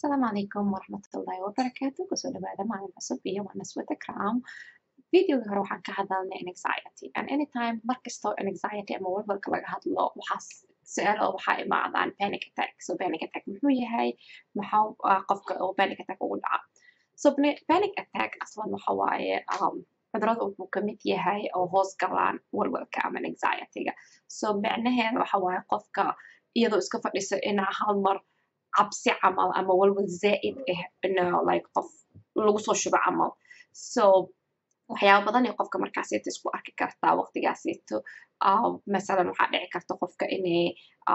asalaamu calaykum waraxmatullaahi wabarakaatu kusoo dhawaada maalin cusub iyo waa naswada kram videoga hore waxaan ka hadalnay anxiety and anytime markastoo anxiety ama walwalka laga hadlo waxaa su-aalo waxaa imaadaan panic attack so panic attack muxuu yahay maxaa qofka oo panic attack ugu dhaca so panic attack aslan waxa waaye cudurada wuxuu kamid yahay oo hoos galaan walwalka ama anxietyga so micnaheeda waxa waaye qofka iyadoo iska fadhiso inaa hal mar cabsi camal ama walwal zaa'id ah ino like qof lagu soo shubo camal so waxyaaba badan ee qofka markaasito isku arki kartaa waqtigaasito masalan waxaa dhici karta qofka inay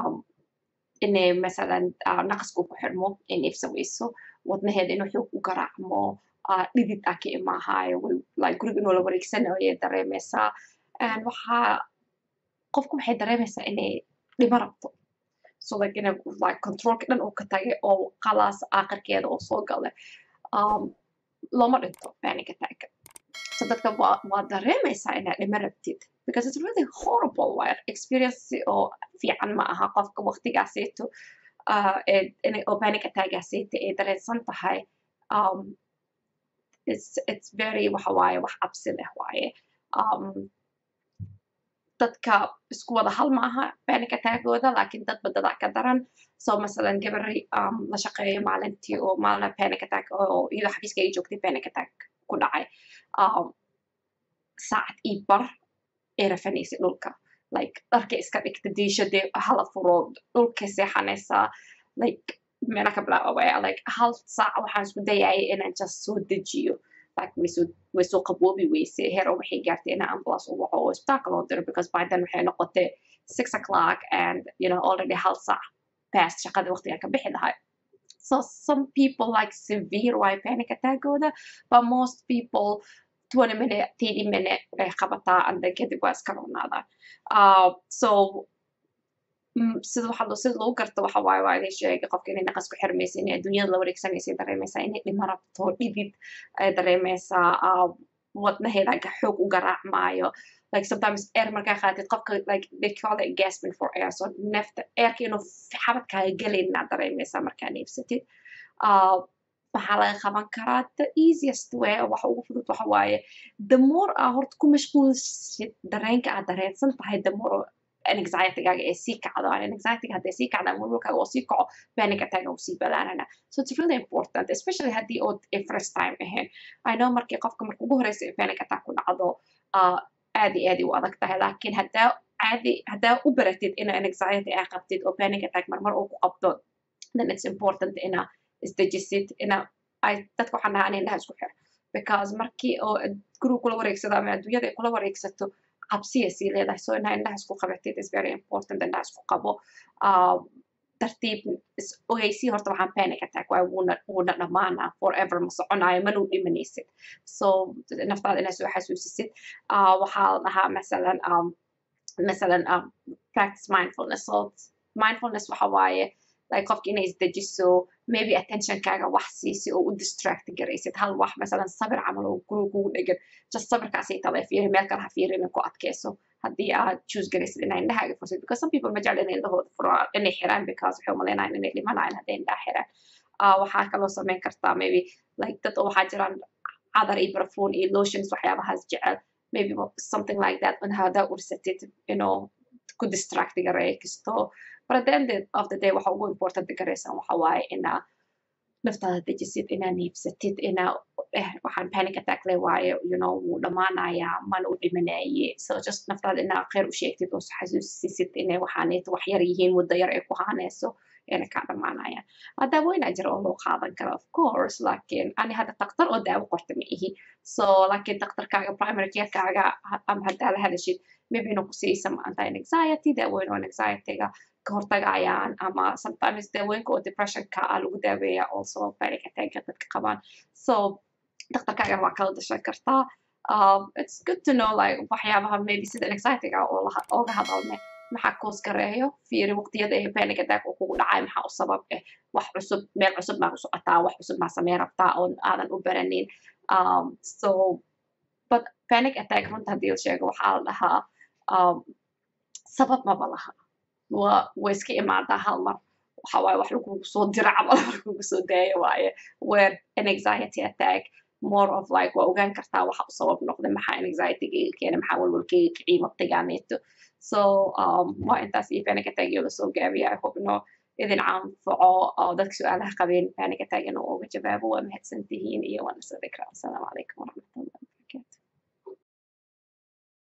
inay masalan naqasku ku xirmo in ifsaweyso wadnaheeda inuu xoog u garaacmo dhidid ah ka imaahayo like guriga inuu la wareegsanayo ayay dareemaysaa waxaa qofku waxay dareemaysaa inay dhimo rabto so like ina like controlka dhan uu ka tagay oo qalaas aakhirkeeda oo soo galay um, looma dhinto panic attack so dadka waa waa dareemaysaa inaad dhimo rabtid because it's really horrible way experience oo fiican ma aha qofka waqtigaasayto uh, oo panic attackgaasayta ay dareensan tahay um, it's, it's very waxa waaye wax cabsi leh waaye um, dadka isku wada hal maaha panic attackooda laakiin dadba dadaa ka daran so masalan gabari um, la shaqeeyo maalintii oo maalina panic attack oo iyadoo xafiiska ay joogtay panic attack ku dhacay um, saacad ii bar ay rafanaysay dhulka like dharka iska dhigta diishadee hala furo dhulka seexanaysaa like meela ka bilaabaya like hal saac waxaan isku dayayay inaan just soo dejiyo like waysoo waysoo qaboobi weyse hero waxay gaartay inaa ambulance u waco oo isbitaalka loo diro because by then waxay noqotay six o'clock and you know already hal saac past shaqada waqtiga ka bixi lahay so some people like severe way panic attackooda but most people 20 minute 30 minute bay qabataa and then kadib waa iska ronaadaan uh, so sida waxa sida lagu garto waxa waaye waa idin sheegay qofka inay naqas ku xirmaysa inay adduunyada la wareegsanaysa dareemaysaa inay dhimo rabto dhidid ay dareemaysaa wadnaheeda ga xoog u garaacmaayo like sometimes air markaa qaatid qofka like they call it gasping for air so neefta airka inuu xabadkaaga gelayna dareemaysaa markaa neefsatid waxaa laga qaban karaa the easiest way waxa ugu fudud waxa waaye the more aa horta ku mashquulsid dareenka aad dareensan tahay the more anxietygaaga ee sii kacdo anxietyga hadday sii kacdaan walwalkaaga oo sii kaco panic attacka uu sii badaanana so it's really important especially haddii ood first time ahayn i know markii qofka marka ugu horeysa ee panic attack ku dhacdo aad iyo aad u adag tahay laakiin haddaa caadi haddaa u baratid ina anxiety aa qabtid oo panic attack marmar uu ku qabdo then it's important ina isdejisid ina ay dadka waxaan dhahaa ina indhaha isku xir because markii oo guriga kula wareegsado ama adduunyada ay kula wareegsato cabsiya sii leedahay so inaa indhaha isku qabatid is very important indhaha isku qabo tartiib ogeysii horta waxaan panic attack waay wuuna wuuna dhamaanaa forever ma soconaayo manuu dhimanaysid so naftaada inaa soo xasuusisid waxaa la dhahaa masalan masalan practice mindfulness so mindfulness waxa waaye like qofka inay isdejiso maybe attentionkaaga wax siisi oo u distract garaysid hal wax masalan sabir camal oo guriga kugu dhegan just sabirkaasay tala fiiri meel kale ha fiirin ku adkeyso haddii aad choose garaysid inaa indhahaaga fursid because some people ma jecla inay indhahooda furaan inay xiraan because waxay umaleynayaan inay dhimanayaan hadday indhaha xiraan waxaa kaloo samayn kartaa maybe like dad oo waxaa jiraan cadar iyo barfuun iyo lotions waxyaabahaas jecel maybe something like that un hadaa ursatid you know ku distract garay kasto but at the end of the day waxa ugu important garaysan waxa waaye inaa naftaada dejisid inaa neefsatid inaa eh waxaan panic attack le waaye you know wuu dhamaanayaa mana u dhimanaye so just naftaada inaa khayr u sheegtid oo xasuusisid inay waxaaneeto wax yar yihiin muddo yar ay ku haanayso ina kaa dhamaanayaan daawooyinaa jira oo loo qaadan kara of course laakiin ani hadda daktar oo daawo qorta ma ihi so laakiin daktarkaaga primary carekaaga ama haddaa la hadashid maybe inuu ku siiyo some anti anxiety daawooyin oo anxietyga ka hortagayaan ama sometimes daawooyinka oo depressionka ah lagu daaweeya also panic attacka dadka qabaan so daktarkaagan waa kala dashan kartaa um, it's good to know like waxyaabaha maybe sida anxietyga ooga hadalne maxaa koos gareeyo fiiri waqtiyada ee panic attack uu kugu dhacay maxaa u sabab eh wax cusub meel cusub maa ku socotaa wax cusub maa samey rabtaa oon aadan u baranin um, so but panic attack runta haddii la sheego waxaa la dhahaa um, sabab maba laha waa way iska imaadaa hal mar waxa waaye wax lagugu soo dira camal wax lagugu soo daayo waaye where an anxiety attack more of like waa ogaan kartaa waxa u sabab noqday maxaa anxietyga iga keenay maxaa walwalkayga kiciima waqtigaaneeto so um, waa intaas iyo panic attack iyo lasoo gaabiya i hope no idin caanfaco oo dadka su-aalaha qabeen panic attack inuu uga jawaabo waa mahadsantihiin iyo waan isa dhikraa asalaamu calaykum waraxmat